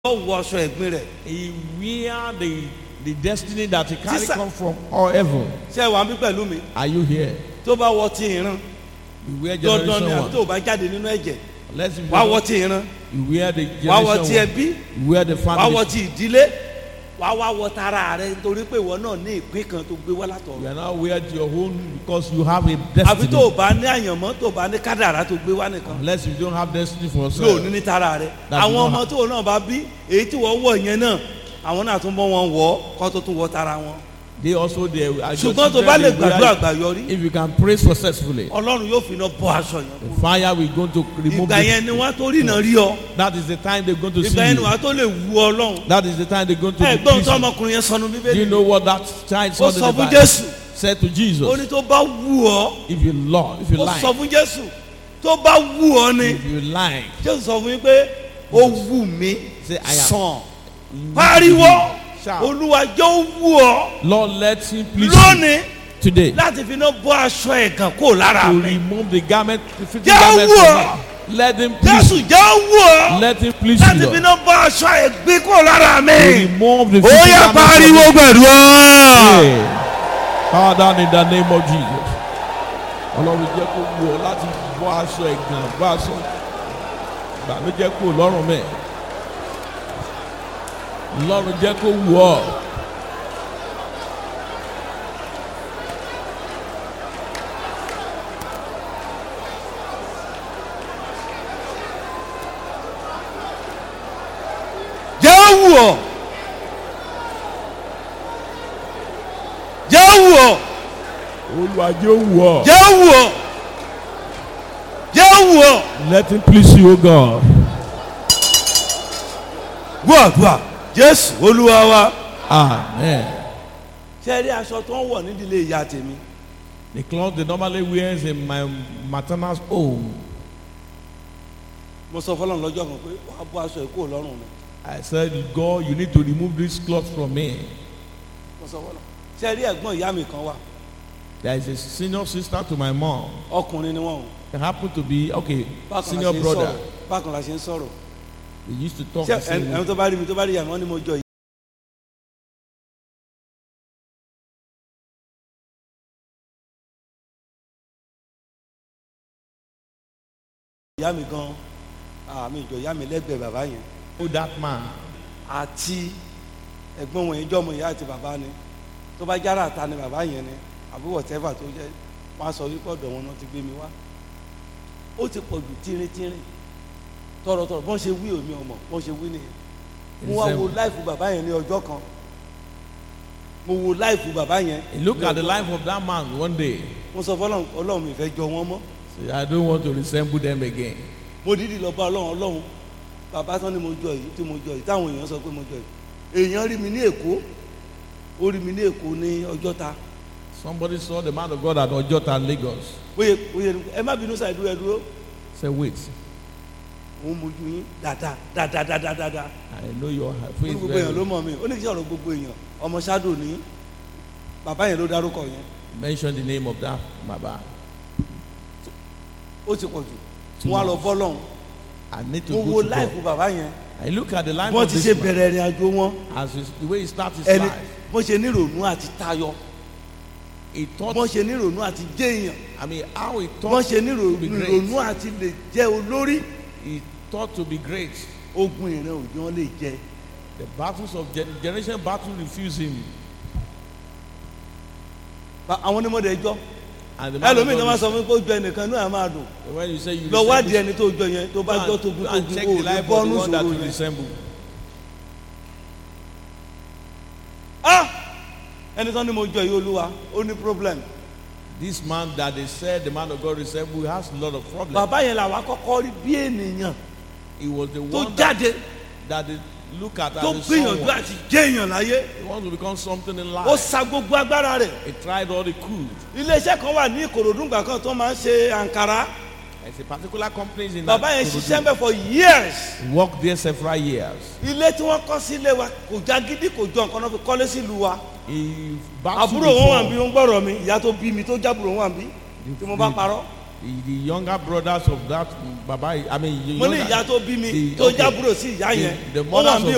yóò wọ aṣọ ẹ̀gbin rẹ̀ He wear the the destiny that he carry Sister- come from all heaven. ṣé wàá bí pẹ̀lú mi Are you here? tó bá wọ ti ìran You wear dandan ni generation àbí tó one. bá jáde nínú ẹ̀jẹ̀ Let's be wàá wọ ti ìran You wear the wàá wọ generation ti one. ẹbí You wear the wàá family. wọ ti ìdílé wàá wá wọ tara rẹ nítorí pé ìwọ náà ní ìpín kan tó gbé wá You látọ̀run are not wear your own because you have a àbí tó o destiny. bá ní àyànmọ́ tó o bá ní kádàrá tó gbé wá nìkan Unless you don't have destiny for ló yourself. ní ní tara rẹ That's àwọn not ọmọ tó o náà bá bí èyí tí wọ́n wọ̀ yẹn náà àwọn náà tún bọ́ wọn wọ̀ ọ́ kó tó tún wọ tara wọn They also they are your ṣùgbọ́n tó children, bá lè they wear gbàdúrà it. àgbàyọrí If you can pray successfully, ọlọ́run yóò fi iná bọ́ aṣọ yẹn the kúrò fire will go to remove ìgbà yẹn ni the, wọ́n tó rí iná rí ọ That is the time they're going to see ìgbà yẹn ni you. wọ́n tó lè wu ọlọ́run That is the time they're going to ẹ be gbọ́n tó pleased. ọmọkùnrin yẹn sọnù Do bíbélì you know what that child ó said in sọ the fún Bible? jésù Said to ó Jesus, ní tó bá wù ọ́ if you love, if you ó like, sọ fún jésù tó bá wù ọ́ ni if you like, jésù sọ fún yín pé ó wù mí Say, I am. sàn pariwo Shout. olúwa jẹ́ ó wù ọ́ Lord, let him please you lónìí today láti fi iná bọ́ aṣọ ẹ̀gàn kó lára to mi remove the garment, the filthy Jẹ́ garment wù from ọ́. me. Let him please jésù you. jẹ́ ó wù ọ́ Let him please láti you. fi Lord. iná bọ́ aṣọ ẹ̀gbin kó lára mi To remove the ó filthy yẹ garment from pariwo me. gbẹ̀dúrà. Pray. Father, in the name of Jesus. Ọlọ́run jẹ́ kó wù ọ́ láti bọ́ aṣọ ẹ̀gàn bọ́ aṣọ ìbànújẹ́ kó lọ́rùn mẹ́. Ọlọ́run jẹ́ kó wù ọ́. jẹ́ ó wù ọ́ jẹ́ ó wù ọ́ Olúwa jẹ́ ó wù ọ́. jẹ́ ó wù ọ́ jẹ́ ó wù ọ́ Let him please you, O God. gbọ́ àdúrà jésù olúwa wa. Amen. ṣe rí aṣọ tó ń wọ̀ nídìílé ìyá tèmi The cloth they normally wears in my maternal home. mo sọ fọlọ́run lọ́jọ́ kan pé wàá bọ́ aṣọ ìkó lọ́rùn mi I said, God, you need to remove this cloth from me. mo sọ fọlọ́run ṣe rí ẹ̀gbọ́n ìyá mi kan wà There is a senior sister to my mom. ọkùnrin ni wọ́n o They happen to be, okay, bákan la senior ṣe ń brother. sọ̀rọ̀ bákan la ṣe ń sọ̀rọ̀ They used to talk ṣé the same ẹni way. tó bá rí mi tó bá rí ìyá mi wọ́n ní mo jọ ìyá mi gan àmì ìjọ ìyá mi lẹ́gbẹ̀ẹ́ bàbá yẹn Oh, that man. àti ẹ̀gbọ́n wọn yẹn jọ́ ọmọ ìyá àti bàbá ni tó bá jára ta ni bàbá yẹn ni àbí whatever tó jẹ́ wọ́n á sọ wípé ọ̀dọ̀ wọn náà ti gbé mi wá ó ti pọ̀ jù tínrín-tínrín tọ̀rọ̀tọ̀rọ̀ bọ́n ṣe wí omi ọmọ bọ́n ṣe wí nìyẹn mo wá wo láìfù bàbá yẹn ní ọjọ́ kan mo wo láìfù bàbá yẹn He look at the life of that man one day. mo sọ fọlọ́run ọlọ́run mi fẹ́ jọ wọ́n mọ́ Say, I don't want to resemble them again. mo dídì lọ bá ọlọ́run ọlọ́run bàbá tán ni mo jọ yìí tí mo jọ yìí táwọn èèyàn sọ pé mo jọ yìí èèyàn rí mi ní èkó ó rí mi ní èkó ní ọjọ́ta Somebody saw the man of God at Ojota, Lagos. bóyá bóyá ẹ má bínú sáà dúró ẹ dúró Say, wait, òun mojú yín dáadáa dáadáa dáadáa dáadáa I know your ó ní face gbogbo very èèyàn ló well. mọ̀ mí ó ní kí ọ̀rọ̀ gbogbo èèyàn ọmọ ṣáàdù ní bàbá yẹn ló dárúkọ yẹn Mention the name of that Baba. ó ti pọ̀ jù mo wá lọ bọ́ lọ́hùn I need to mo go wo to láìfù God. bàbá yẹn I look at the life wọ́n of ti ṣe this man bẹ̀rẹ̀ ìrìn àjò wọn as his, the way he starts his ẹni life. bọ́n ṣe níròónú àti tayọ He thought, bọ́n ṣe níròónú àti jẹ́ èèyàn I mean, how he bọ́n thought ṣe to be níròónú great. àti lè jẹ́ olórí He thought to be great. ogun ìran òjò wọn lè jẹ The battles of gen- generation battle refuse him. Ba- àwọn onímọ̀dé ẹjọ́ And the man of ẹlòmíì tó God máa is- sọ fún mi pé ó jọ ẹnìkan náà máa dùn when you say you lọ wádìí resemble- ẹni tó jọ yẹn tó bá Go jọ and- togun go and togun check o the lè life of bọ́ọ̀nù the one that sòrò you yẹn. resemble. ah ẹni tó ní mo jọ yìí olúwa ó ní problem This man that they said the man of God resemble has a lot of problems. bàbá yẹn làwọn akọ́kọ́ rí bí ènìyàn He was the tó one that, jáde that they look at tó as a gbìyànjú someone. àti jẹ́ èèyàn láyé He wants to become something in ó life. sa gbogbo agbára rẹ̀ He tried all he could. iléeṣẹ́ kan wà ní ìkòròdúngbà kan tó máa ń ṣe àǹkárá There's a particular company in bàbá yẹn Ikorodu. ṣiṣẹ́ ń bẹ̀ for years He worked there several years. ilé tí wọ́n kọ́ sílé wa kò já gidi kò jọ nǹkan náà fi kọ́lé sílùú wa He battled àbúrò wọn wà bí before. ó ń gbọ́rọ̀ mi ìyá tó bí mi tó jábùrò wọn wà bí tí mo bá parọ́ The, the younger brothers of that Baba, I mean, the mo ní younger- ìyá tó bí mi the- tó okay. jábùrò sí ìyá The- yẹn the ó wà mothers bí of